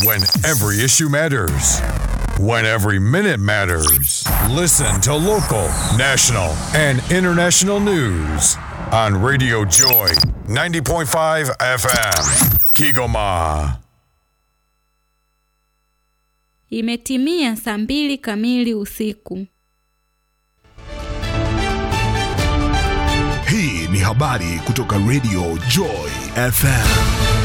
When every issue matters. When every minute matters. Listen to local, national, and international news on Radio Joy 90.5 FM. Kigoma. Imetimia saa mbili kamili usiku. Hii ni habari kutoka Radio Joy FM.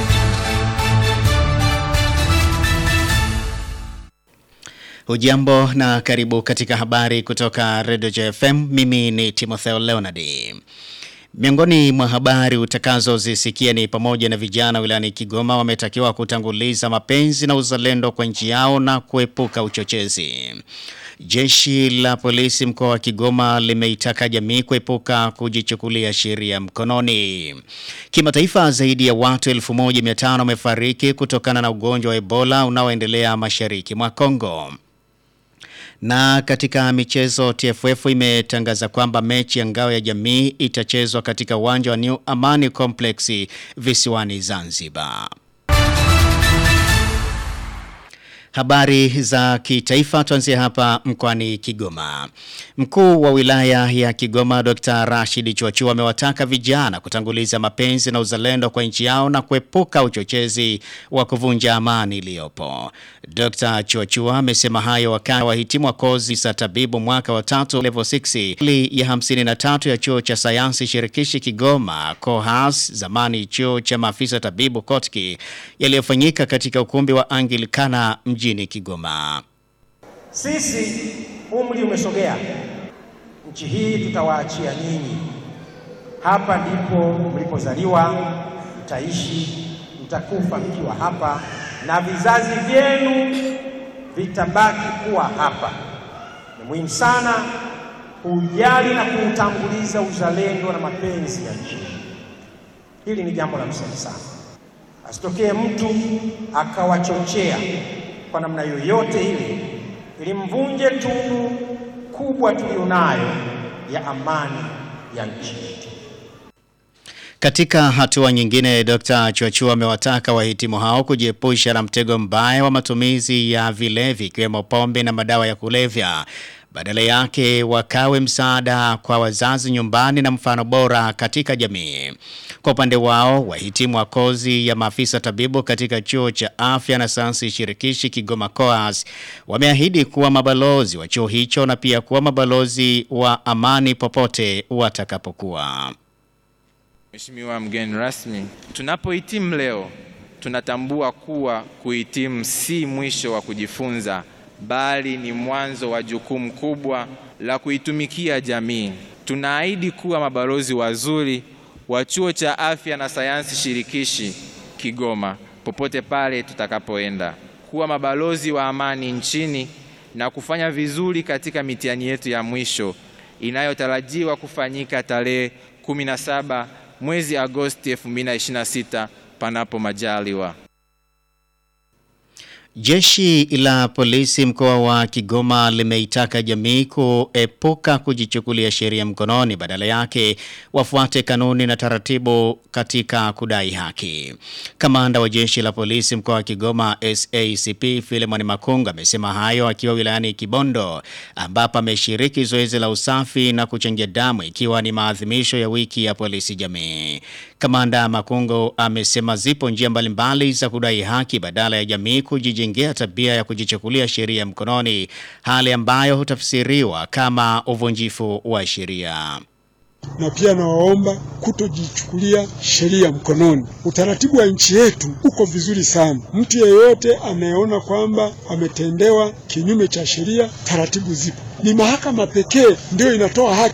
Hujambo na karibu katika habari kutoka Radio Joy FM. Mimi ni Timotheo Leonard. Miongoni mwa habari utakazozisikia ni pamoja na vijana wilayani Kigoma wametakiwa kutanguliza mapenzi na uzalendo kwa nchi yao na kuepuka uchochezi. Jeshi la polisi mkoa wa Kigoma limeitaka jamii kuepuka kujichukulia sheria mkononi. Kimataifa zaidi ya watu 1500 wamefariki kutokana na ugonjwa wa Ebola unaoendelea mashariki mwa Kongo. Na katika michezo TFF imetangaza kwamba mechi ya ngao ya jamii itachezwa katika uwanja wa New Amani Complex visiwani Zanzibar. Habari za kitaifa tuanzie hapa mkoani Kigoma. Mkuu wa wilaya ya Kigoma Dr. Rashid Chuachua amewataka vijana kutanguliza mapenzi na uzalendo kwa nchi yao na kuepuka uchochezi wa kuvunja amani iliyopo. Dr. Chuachua amesema hayo wakati wahitimu wa kozi za tabibu mwaka wa tatu level 6 ili ya 53 ya chuo cha sayansi shirikishi Kigoma COHAS zamani chuo cha maafisa tabibu Kotki yaliyofanyika katika ukumbi wa Anglikana mjini Kigoma. Sisi umri umesogea, nchi hii tutawaachia nyinyi. Hapa ndipo mlipozaliwa, mtaishi, mtakufa mkiwa hapa, na vizazi vyenu vitabaki kuwa hapa. Ni muhimu sana kujali na kuutanguliza uzalendo na mapenzi ya nchi. Hili ni jambo la msingi sana, asitokee mtu akawachochea kwa namna yoyote ile ili mvunje tunu kubwa tulionayo ya amani ya nchi yetu. Katika hatua nyingine, Dr. Chuachua amewataka wahitimu hao kujiepusha na mtego mbaya wa matumizi ya vilevi ikiwemo pombe na madawa ya kulevya. Badala yake wakawe msaada kwa wazazi nyumbani na mfano bora katika jamii. Kwa upande wao, wahitimu wa kozi ya maafisa tabibu katika chuo cha afya na sayansi shirikishi Kigoma COAS wameahidi kuwa mabalozi wa chuo hicho na pia kuwa mabalozi wa amani popote watakapokuwa. Mheshimiwa mgeni rasmi, tunapohitimu leo tunatambua kuwa kuhitimu si mwisho wa kujifunza bali ni mwanzo wa jukumu kubwa la kuitumikia jamii. Tunaahidi kuwa mabalozi wazuri wa chuo cha afya na sayansi shirikishi Kigoma popote pale tutakapoenda, kuwa mabalozi wa amani nchini na kufanya vizuri katika mitihani yetu ya mwisho inayotarajiwa kufanyika tarehe 17 mwezi Agosti 2026 panapo majaliwa. Jeshi la polisi mkoa wa Kigoma limeitaka jamii kuepuka kujichukulia sheria mkononi badala yake wafuate kanuni na taratibu katika kudai haki. Kamanda wa jeshi la polisi mkoa wa Kigoma SACP Philemon Makunga amesema hayo akiwa wilayani Kibondo ambapo ameshiriki zoezi la usafi na kuchangia damu ikiwa ni maadhimisho ya wiki ya polisi jamii. Kamanda Makungo amesema zipo njia mbalimbali za kudai haki badala ya jamii kujijengea tabia ya kujichukulia sheria mkononi, hali ambayo hutafsiriwa kama uvunjifu wa sheria. na pia nawaomba kutojichukulia sheria mkononi. Utaratibu wa nchi yetu uko vizuri sana. Mtu yeyote anayeona kwamba ametendewa kinyume cha sheria, taratibu zipo. Ni mahakama pekee ndio inatoa haki